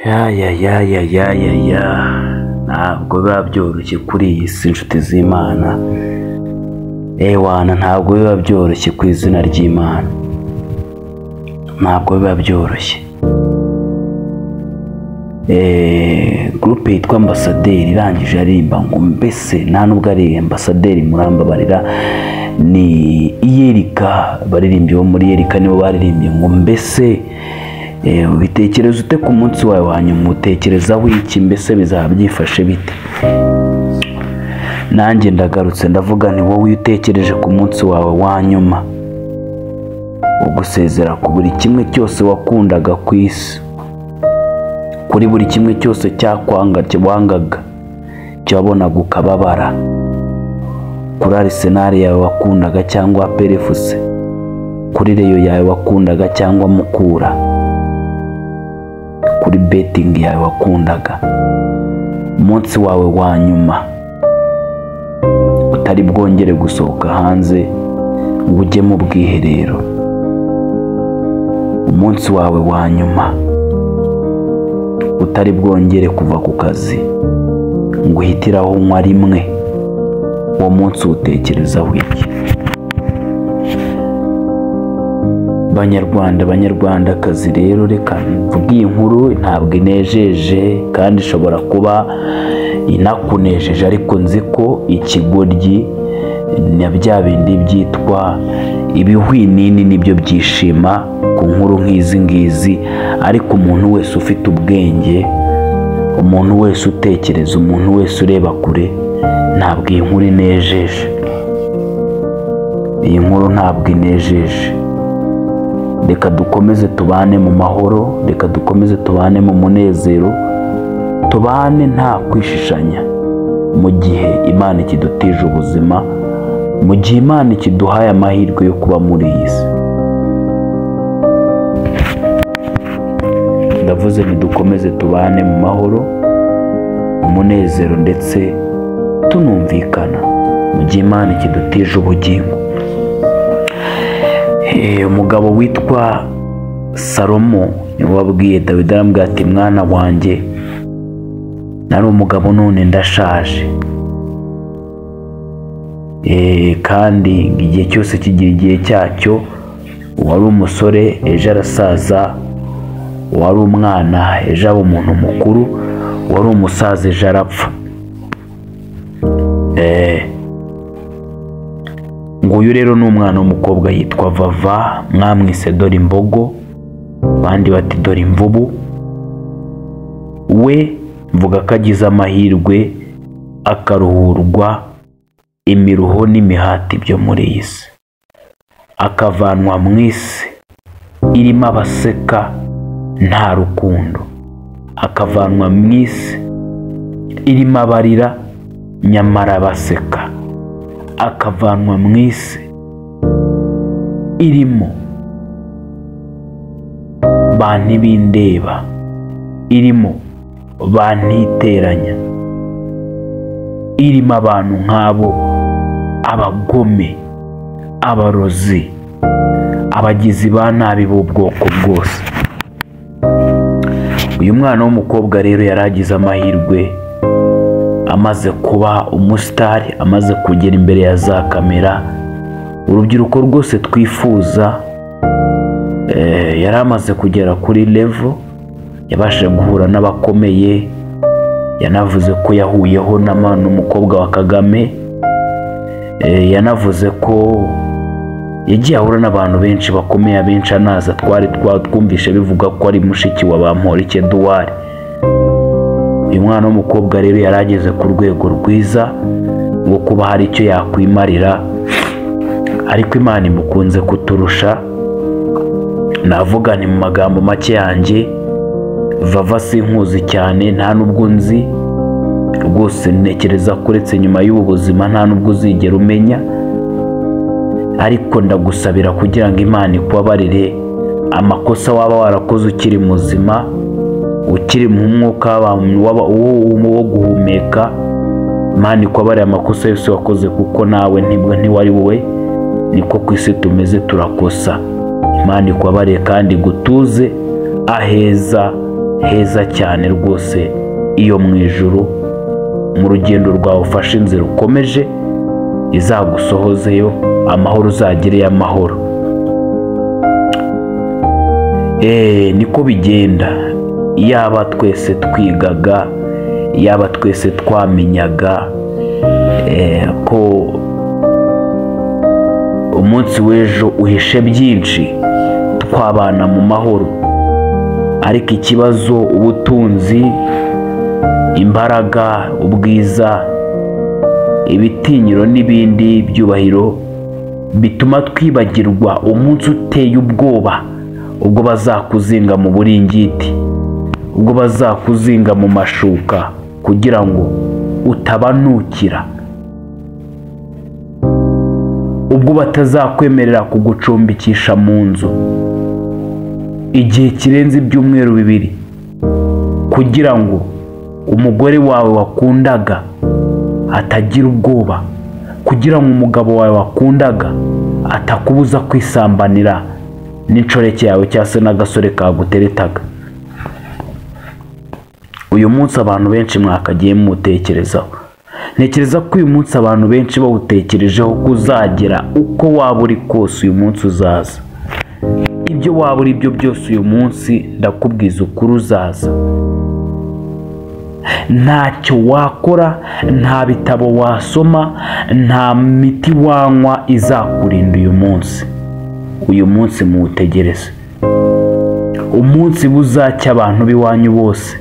ya ya ya ya ya ya ya ntabwo biba byoroshye kuri iyi si inshuti z'imana ewana ntabwo biba byoroshye ku izina ry'imana ntabwo biba byoroshye Eh, gurupe yitwa ambasaderi irangije aririmba ngo mbese nta nubwo ari ambasaderi murambabarira ni iyerika baririmbyi bo muri yerika nibo baririmbye ngo mbese eh, ubitekereza ute ku munsi wawe wa nyuma utekerezaho iki mbese bizaba byifashe bite nanjye ndagarutse ndavuga ni wowe iyo utekereje ku munsi wawe wa nyuma ugusezera ku buri kimwe cyose wakundaga ku isi kuri buri kimwe cyose cyakwanga wangaga cyabonaga ukababara kuri arisenali yawe wakundaga cyangwa perefuse kuri reyo yawe wakundaga cyangwa mukura kuri betingi yawe wakundaga umunsi wawe wa nyuma utari bwongere gusohoka hanze ngo ujye mu bwiherero umunsi wawe wa nyuma utari bwongere kuva ku kazi ngo uhitire aho unywa rimwe uwo munsi uwutekerezaho iki banyarwanda banyarwandakazi rero reka mvuge iyi nkuru ntabwo inejeje kandi ishobora kuba inakunejeje ariko nzi ko ikigoryi na bya bindi byitwa ibihwinini nibyo byishima ku nkuru nk'izi ngizi ariko umuntu wese ufite ubwenge umuntu wese utekereza umuntu wese ureba kure ntabwo iyi nkuru inejeje iyi nkuru ntabwo inejeje reka dukomeze tubane mu mahoro reka dukomeze tubane mu munezero tubane nta kwishishanya mu gihe imana ikidutije ubuzima mu gihe imana ikiduhaye amahirwe yo kuba muri iyi si ndavuze ntidukomeze tubane mu mahoro mu munezero ndetse tunumvikana mu gihe imana ikidutije ubugingo Eh, umugabo witwa salomo niwe wabwiye dawidi arambwira ati mwana wanjye nari umugabo none ndashaje Eh, kandi igihe cyose kigira igihe cyacyo uwari umusore ejo arasaza uwari umwana ejo aba umuntu mukuru uwari umusaza ejo arapfa Eh, nguyu rero ni umwana w'umukobwa yitwa vava mwamwise dore imbogo abandi bati dore imvubu we mvuga ko agize amahirwe akaruhurwa imiruho n'imihati byo muri iyi si akavanwa mu isi irimo abaseka nta rukundo akavanwa mu isi irimo abarira nyamara baseka akavanwa mu isi irimo ba ntibindeba irimo ba ntiteranya irimo abantu nk'abo abagome abarozi abagizi ba nabi b'ubwoko bwose uyu mwana w'umukobwa rero yari agize amahirwe amaze kuba umusitari amaze kugera imbere ya za kamera urubyiruko rwose twifuza eh, yari amaze kugera kuri levo yabashije guhura n'abakomeye yanavuze ko yahuyeho n'umukobwa wa kagame Eh, yanavuze ko yagiye ahura n'abantu benshi bakomeye abenshi anaza twari twumvishe bivuga ko ari mushiki wa bamporike duwari uyu mwana w'umukobwa rero yari ageze ku rwego rwiza rwo kuba hari icyo yakwimarira ariko imana imukunze kuturusha navuga ni mu magambo make yanjye vava sinkuzi cyane nta n'ubwo nzi rwose ntekereza ko uretse nyuma y'ubu buzima nta n'ubwo uzigera umenya ariko ndagusabira kugira ngo imana ikubabarire amakosa waba warakoze ukiri muzima ukiri mu mwuka wo guhumeka imana ikubabarire amakosa yose wakoze kuko nawe ntibwo ntiwari wowe niko ku isi tumeze turakosa imana ikubabarire kandi gutuze aheza heza cyane rwose iyo mu ijuru mu rugendo rwawe ufashe inzira ukomeje izagusohozeyo amahoro uzagereyo amahoro eee niko bigenda yaba twese twigaga yaba twese twamenyaga ko umunsi w'ejo uhishe byinshi twabana mu mahoro ariko ikibazo ubutunzi imbaraga ubwiza ibitinyiro n'ibindi byubahiro bituma twibagirwa umunsi uteye ubwoba ubwo bazakuzinga mu buringiti ubwo bazakuzinga mu mashuka kugira ngo utabanukira ubwo batazakwemerera kugucumbikisha mu nzu igihe kirenze ibyumweru bibiri kugira ngo umugore wawe wakundaga atagira ubwoba kugira ngo umugabo wawe wakundaga atakubuza kwisambanira n'inshoreke yawe cyangwa se n'agasore kaguteretaga uyu munsi abantu benshi mwakagiye muwutekerezaho ntekereza ko uyu munsi abantu benshi bawutekerejeho ko uzagera uko waba uri kose uyu munsi uzaza ibyo waba uri byo byose uyu munsi ndakubwiza ukuri uzaza ntacyo wakora nta bitabo wasoma nta miti wanywa izakurinda uyu munsi uyu munsi muwutegereze umunsi buzacya abantu b'iwanyu bose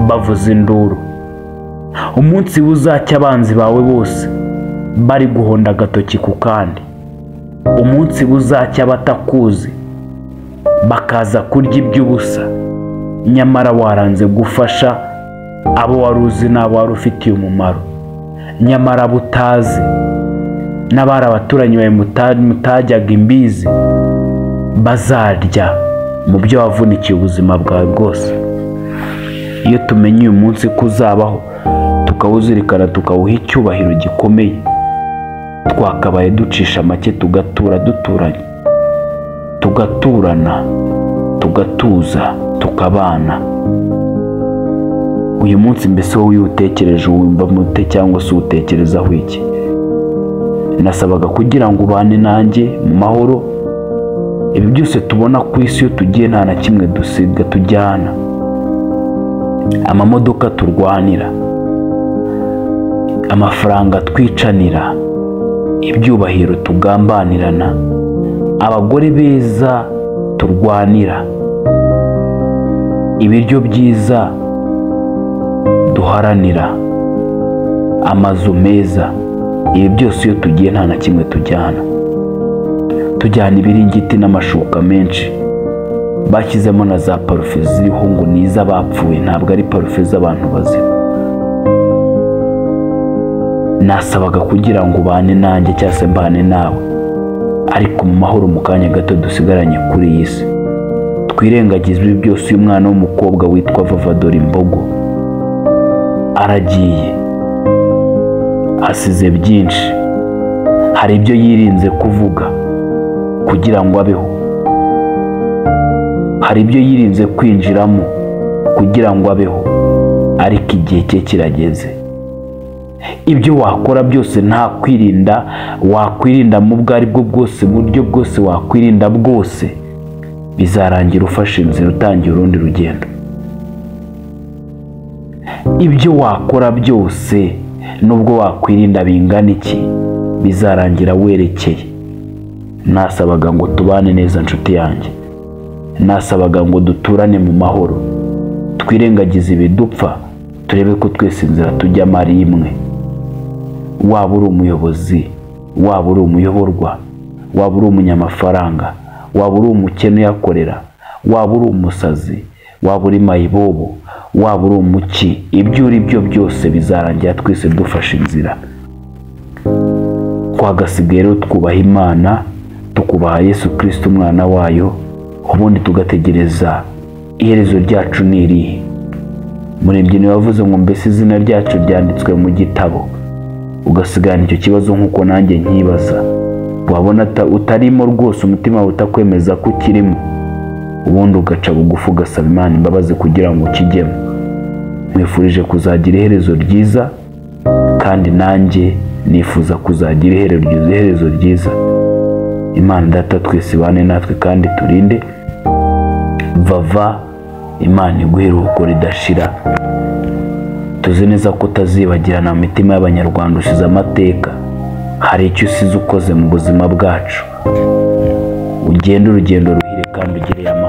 bavuza induru umunsi buzacya abanzi bawe bose bari guhonda agatoki ku kandi umunsi buzacya abatakuzi bakaza kurya iby'ubusa nyamara waranze gufasha abo wari uzi n'abo wari ufitiye umumaro nyamara abo utazi n'abari abaturanyi bawe mutajyaga imbizi bazarya mu byo wavunikiye ubuzima bwawe bwose iyo tumenye uyu munsi ko uzabaho tukawuzirikana tukawuha icyubahiro gikomeye twakabaye ducisha make tugatura duturanye tugaturana tugatuza tukabana uyu munsi mbese wowe iyo utekereje wumva mute cyangwa se uwutekerezaho iki nasabaga kugira ngo ubane nanjye mu mahoro ibi byose tubona ku isi iyo tugiye nta na kimwe dusiga tujyana amamodoka turwanira amafaranga twicanira ibyubahiro tugambanirana abagore beza turwanira ibiryo byiza duharanira amazu meza ibi byose iyo tugiye nta na kimwe tujyana tujyana ibiringiti n'amashuka menshi bashyizemo na za parufe ziriho ngo ni iz'abapfuye ntabwo ari parufe z'abantu bazima nasabaga kugira ngo ubane nanjye cyangwa se mbane nawe ariko mu mahoro mu kanya gato dusigaranye kuri iyi si twirengagize ibi byose uyu mwana w'umukobwa witwa vavadora imbogo aragiye asize byinshi hari ibyo yirinze kuvuga kugira ngo abeho hari ibyo yirinze kwinjiramo kugira ngo abeho ariko igihe cye kirageze ibyo wakora byose nta kwirinda wakwirinda mu bwo ari bwo bwose mu buryo bwose wakwirinda bwose bizarangira ufashe inzira utangiye urundi rugendo ibyo wakora byose nubwo wakwirinda bingana iki bizarangira werekeye nasabaga ngo tubane neza inshuti yanjye nasabaga ngo duturane mu mahoro twirengagize ibidupfa turebe ko twese inzira tujyamo ari imwe waba uri umuyobozi waba uri umuyoborwa waba uri umunyamafaranga waba uri umukene uyakorera waba uri umusazi waba uri mayibobo waba uri umuki ibyo uri byo byose bizarangira twese dufashe inzira twagasigaye rero twubaha imana tukubaha yesu kirisiti umwana wayo ubundi tugategereza iherezo ryacu ni irihe murembyino wavuze ngo mbese izina ryacu ryanditswe mu gitabo ugasigana icyo kibazo nk'uko nanjye nkibaza wabona utarimo rwose umutima utakemeza ko ukirimo ubundi ugaca bugufi ugasaba imana imbabazi kugira ngo ukijyemo nkwifurije kuzagira iherezo ryiza kandi nanjye nifuza kuzagira iherezo ryiza imana data twese ibane natwe kandi turinde vava imana iguhe iruhuko ridashira tuzi neza ko utazibagirana mu mitima y'abanyarwanda usize amateka hari icyo usize ukoze mu buzima bwacu ugende urugendo ruhire kandi ugire ya